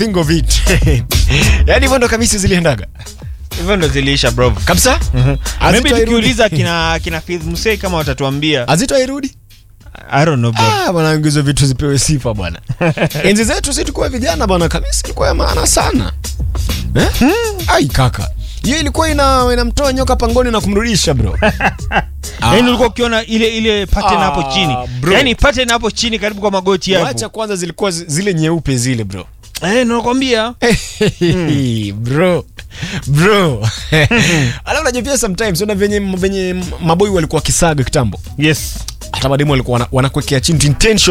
think of it yaani hivyo ndo kamisi ziliendaga hivyo ndo ziliisha bro kabisa maybe Azito hairudi. tukiuliza kina kina Faith Musei kama watatuambia azito airudi i don't know bro Ah, bwana hizo vitu zipewe sifa bwana enzi zetu si tulikuwa vijana bwana kamisi ilikuwa ya maana sana eh? ai kaka hiyo ilikuwa ina inamtoa nyoka pangoni na kumrudisha bro Ah. yaani ulikuwa ukiona ile ile pattern Ah, hapo chini bro. yaani pattern hapo chini karibu kwa magoti wacha yako kwanza zilikuwa zi- zile nyeupe zile bro eh nakwambia bro bro alafu unajua pia sometimes una venye venye maboi walikuwa wakisaga kitambo yes hata mademu walikuwa wana- wanakuwekea chini intention